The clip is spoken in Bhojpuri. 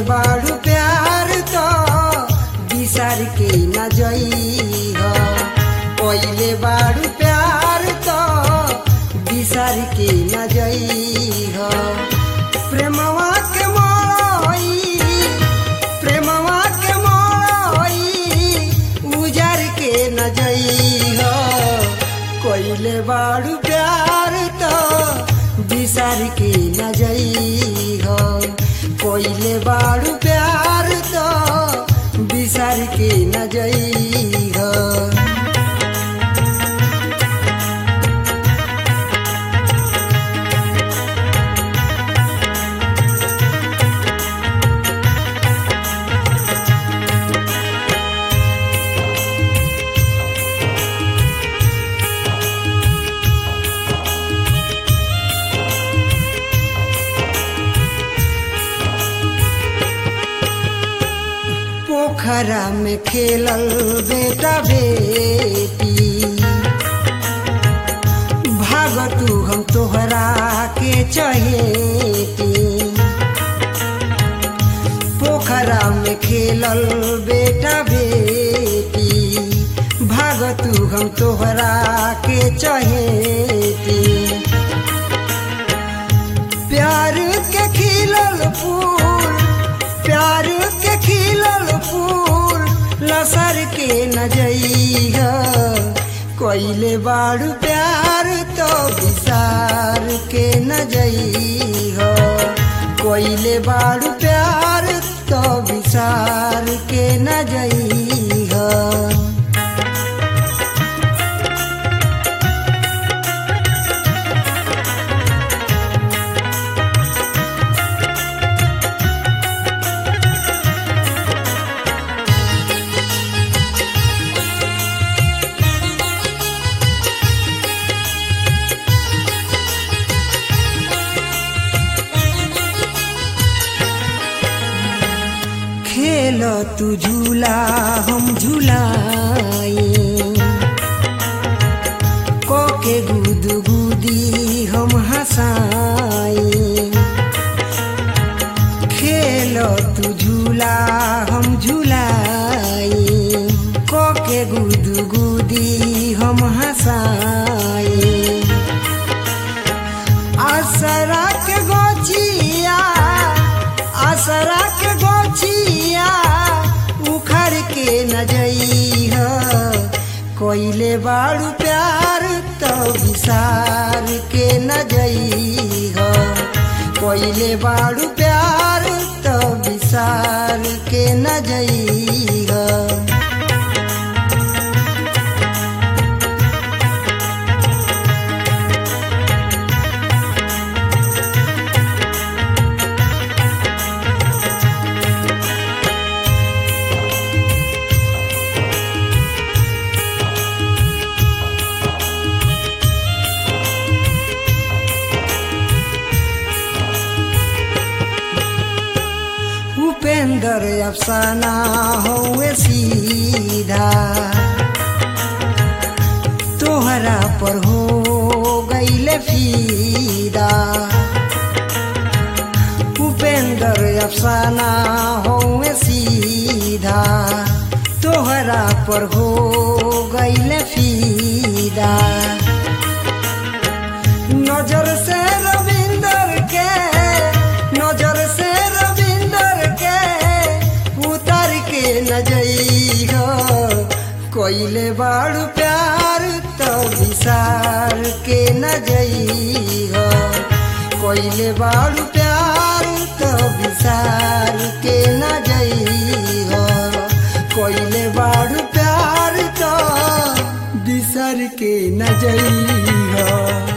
बाड़ू प्यार तो बिसार के न जई हो कोइले बाड़ू प्यार तो बिसार के न जई हो प्रेमवा के मोई प्रेमवा के मोई उजार के न जई हो कोइले बाड़ू प्यार तो बिसार के न जई हो कोइले बाड़ू प्यार तो बिसार के न जई हो पोखरा में खेलल बेटा बेटी भाग तू हम तोहरा के चहेती पोखरा में खेलल बेटा बेटी भाग तू हम तोहरा के चहेती प्यार के खिलल फूल प्यार के खिलल फूल लसर के न जइह कोइले बाड़ू प्यार तो विसार के न जइह कोइले बाड़ू प्यार तो विसार के न जइह खेल तू झूला हम झूलाई कोके गुद गुदी हम हंसाई खेल तू झूला हम झूलाई कोके गुद गुदी हम हंसाई आसरा के गोचिया आसरा के गोचिया उखड़ के न जई हो कोइले बाड़ू प्यार तो विसार के न जई हो कोइले बाड़ू प्यार तो विसार के न जई हो उपेंद्र अफसाना हुए सीधा तोहरा पर हो गईले फीदा उपेंद्र अफसाना हुए सीधा तोहरा पर हो गईले फीदा नजर से रविंदर के नजर से रविंदर के उतर के न जई हो कोइले बाड़ू प्यार तो विसार के न जई हो कोइले बाड़ू प्यार तो विसार के न जई हो कोइले बाड़ू प्यार तो बिसर के न जई हो